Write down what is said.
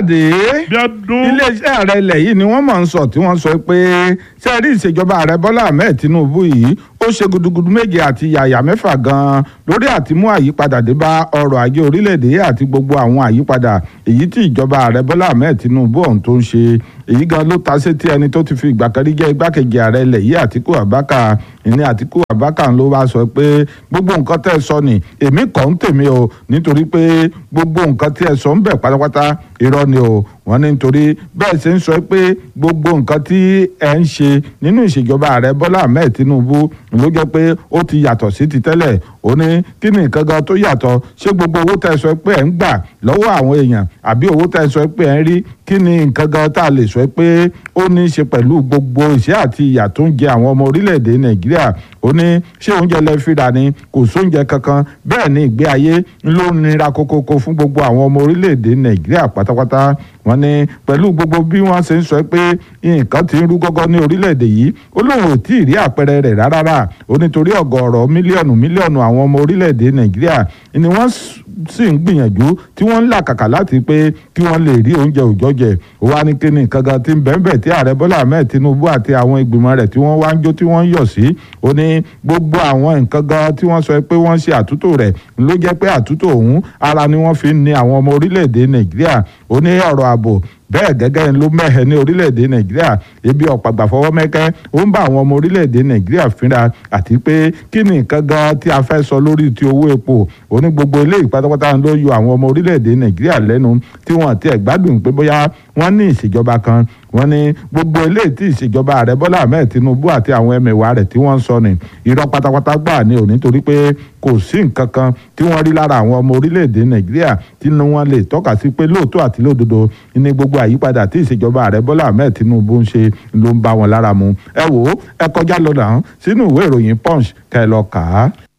káyọ̀dé bí ọdún iléeṣẹ́ ààrẹ ilẹ̀ yìí ni wọ́n mọ̀ ń sọ tí wọ́n sọ pé sẹ́ẹ̀rí ìṣèjọba ààrẹ bọ́lá ahmed tinubu yìí ó ṣe gudugudu méje àti yàyà mẹ́fà gan-an lórí àti mú àyípadà dé bá ọrọ̀ ajé orílẹ̀-èdè àti gbogbo àwọn àyípadà èyí tí ìjọba ààrẹ bọ́lá ahmed tinubu ọ̀hún tó ń ṣe èyí gan ló ta sétí ẹni tó ti fi ìgbà kan rí jẹ́ igbákejì ààrẹ ilẹ̀ yìí àtíkù abaka ìní àtíkù abaka ló wá sọ pé gbogbo nǹkan tẹ́ ẹ sọ ni èmi kọ́ ń tèmi o nítorí pé gbogbo nǹkan tí ẹ sọ ń bẹ̀ pátápátá irọ́ ni o wọ́n ní nítorí bẹ́ẹ̀ ṣe ń sọ pé gbogbo nǹkan tí ẹ ń ṣe nínú ìṣèjọba ààrẹ bọ́lá ahmed tinubu ló jẹ́ pé ó ti yàtọ̀ sí ti tẹ́lẹ̀ ó ní kí ni nǹkan gan tó yàtọ̀ ṣé gbogbo owó tẹ́ ẹ sọ pé ẹ ń gbà lọ́wọ́ àwọn èèyàn àbí owó tẹ́ ẹ sọ pé ẹ ń rí kí ni nǹkan gan tá a lè sọ pé ó ní í ṣe pẹ̀lú gbogbo ìṣẹ́ àti ìyà tó ń jẹ àwọn ọmọ orílẹ̀-èdè nàìjíríà ó ní ṣé oúnjẹ lẹ fi rà ni kò sóúnjẹ kankan bẹ́ẹ̀ ni ìgbé ayé ló nira kókókó fún gbogbo àwọn ọmọ orílẹ̀-èdè nàìjíríà pátápátá wọ́n ní pẹ̀lú gbogbo bí wọ́n ṣe ń sọ pé nǹkan ti ń rú gọ́gọ́ ní orílẹ̀-èdè yìí ó lóun ò tí ì rí àpẹẹrẹ rẹ̀ rárá ó nítorí ọ̀gọ̀ọ̀rọ̀ mílíọ̀nù mílíọ̀nù àwọn ọmọ orílẹ̀-èdè nàìjíríà ni wọ́n sì ń gbìyànjú tí wọ́n ń làkàkà láti pé kí wọ́n lè rí oúnjẹ òòjọ́ jẹ ó wá ní kíni nǹkan gan tí ń bẹ́ẹ̀ tí ààrẹ bọ́lá ahmed tinubu àti àwọn ìgbìmọ̀ rẹ̀ tí wọ́n wá ń jó tí wọ́n ń yọ̀ sí ó ní gbogbo àwọn nǹkan gan tí wọ́n sọ pé wọ́n ṣe àtúntò rẹ̀ ló jẹ́ pé àtúntò ọ̀hún ara ni wọ́n fi ń ni àwọn ọmọ orílẹ̀-èdè nàìjíríà ó ní ọ̀rọ̀ ààbò bẹ́ẹ̀ gẹ́gẹ́ ló mẹ́hẹ̀ ní orílẹ̀-èdè nàìjíríà ebi ọ̀pàgbà fọwọ́ mẹ́kẹ́ ó ń bá àwọn ọmọ orílẹ̀-èdè nàìjíríà fínra àti pé kí ni nǹkan gan tí a fẹ́ sọ lórí ti owó epo ó ní gbogbo eléyìí pátápátá ló yọ àwọn ọmọ orílẹ̀-èdè nàìjíríà lẹ́nu tí wọ́n ti ẹ̀ gbádùn pé bóyá wọ́n ní ìṣèjọba kan wọ́n ní gbogbo eléyìí tí ìṣèjọba ààrẹ bọ́lá ahmed tinubu àti àwọn ẹmẹ̀wà rẹ̀ tí wọ́n ń sọ ni irọ́ pátápátá gbà ní òní torí pé kò sí nǹkan kan tí wọ́n rí lára àwọn ọmọ orílẹ̀-èdè nàìjíríà tí wọ́n lè tọ́ka sí pé lóòótọ́ àti lódodo ní gbogbo àyípadà tí ìṣèjọba ààrẹ bọ́lá ahmed tinubu ń ṣe ló ń bá wọn lára mu ẹ wò ó ẹ kọjá lọ náà sínú ìwé ìròyìn punch kẹ́ ẹ lọ kà á.